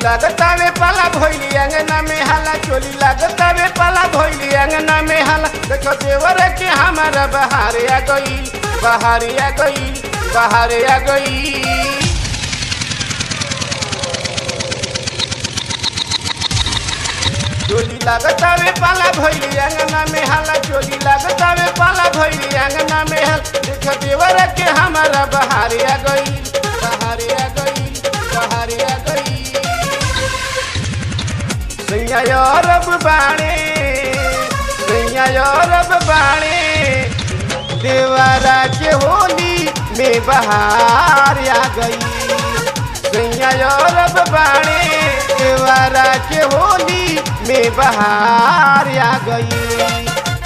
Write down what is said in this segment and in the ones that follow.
लागतावे पाला भइली अंगना में हाला चोली लागतावे पाला भइली अंगना में हाला देखो देवर के हमारा बहार आ गई बहार आ गई बहार आ गई चोली लागतावे पाला भइली अंगना में हाला चोली लागतावे पाला भइली अंगना में हाला देखो देवर के हमारा बहार आ गई बहार आ गई बहार आ गई सैया रब बाणे सैया रब बाणे देवारा के होली में बहार आ गई सैया रब बाणे देवारा के होली में बहार आ गई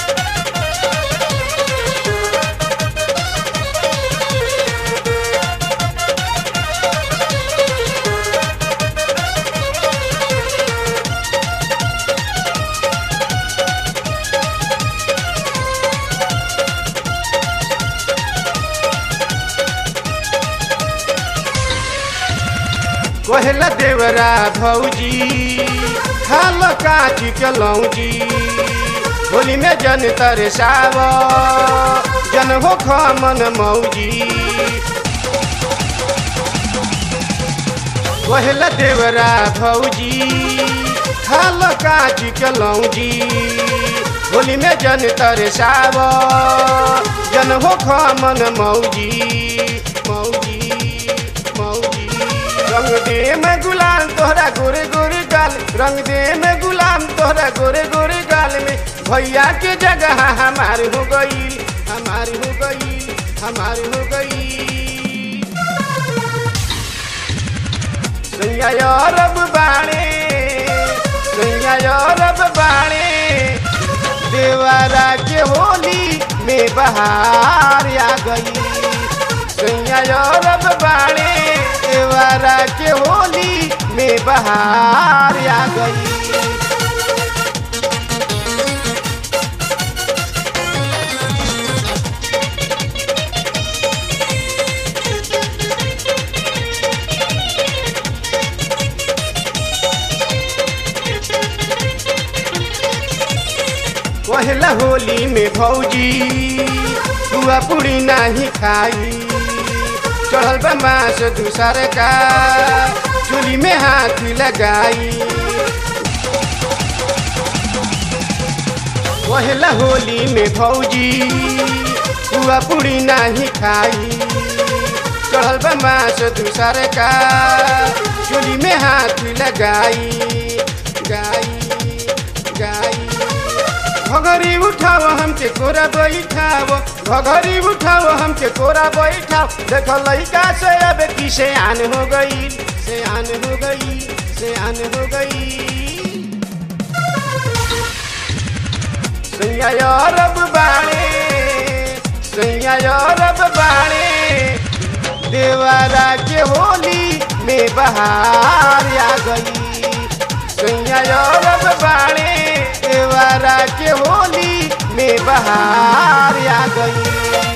कहला देवरा भौजी खाल काची के लौजी होली में जन तरसाव जन हो खमन मौजी कहला देवरा भौजी खाल काची के लौजी होली में जन तरसाव जन हो खमन मौजी मौजी मौजी रंग दे में गुलाम तोहरा गोरे गोरे गाल रंग दे में गुलाम तोहरा गोरे गोरे गाल में भैया के जगह हमार हो गई हमार हो गई हमार हो गई सैया रब बाणे सैया रब बाणे देवारा के होली में बहार आ गई सैया रब बाणे देवारा के होली में बहार आ गई पहला होली में भौजी पुआ पूरी नहीं खाई चढ़ल बा मास दूसर का चूली में हाथ लगाई पहला होली में भौजी पुआ पूरी नहीं खाई चढ़ल बा मास दूसर का चूली में हाथ लगाई गाई गाई घघरी उठाओ हमके कोरा बैठाओ घघरी उठाओ हमके कोरा बैठाओ देख लड़का से अब की से आन हो गई से आन हो गई से आन हो गई सैया रब बाणे सैया रब बाणे देवारा के होली में बहार आ गई सैया रब बाणे देवारा के होली में बहार आ गई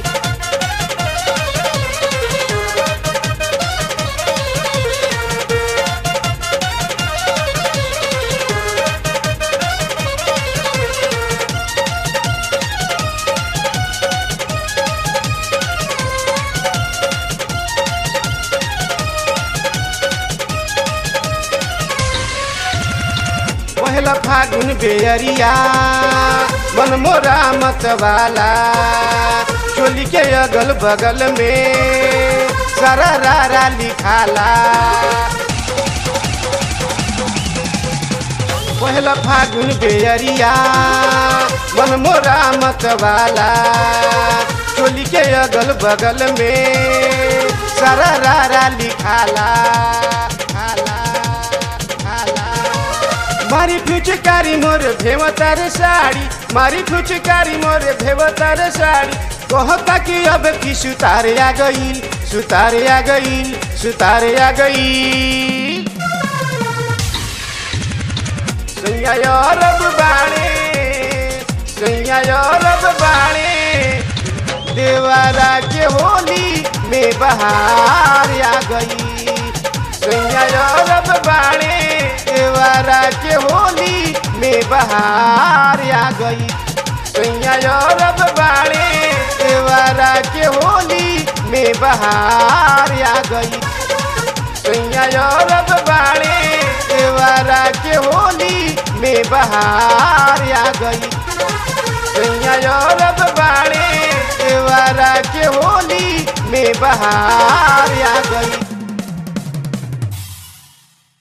पहला फागुन बेअरिया मन मोरा मत वाला चोली के अगल बगल में सारा रारा लिखाला पहला फागुन बेअरिया मन मोरा मत वाला चोली के अगल बगल में सारा रारा लिखाला खाला खाला मारी फुचकारी मोर भेवतार साड़ी मारी फुचकारी मोर भेवतार साड़ी कहता कि अब की सुतार आ गई सुतार आ गई सुतार आ गई सैया रब बाणे सैया रब बाणे देवारा के होली में बहार आ गई सैया रब बाणे एवारा के होली में बहार आ गई सैया रब बाणे एवारा के होली में बहार आ गई सैया रब बाणे एवारा के होली में बहार आ गई सैया रब बाणे एवारा के होली में बहार आ गई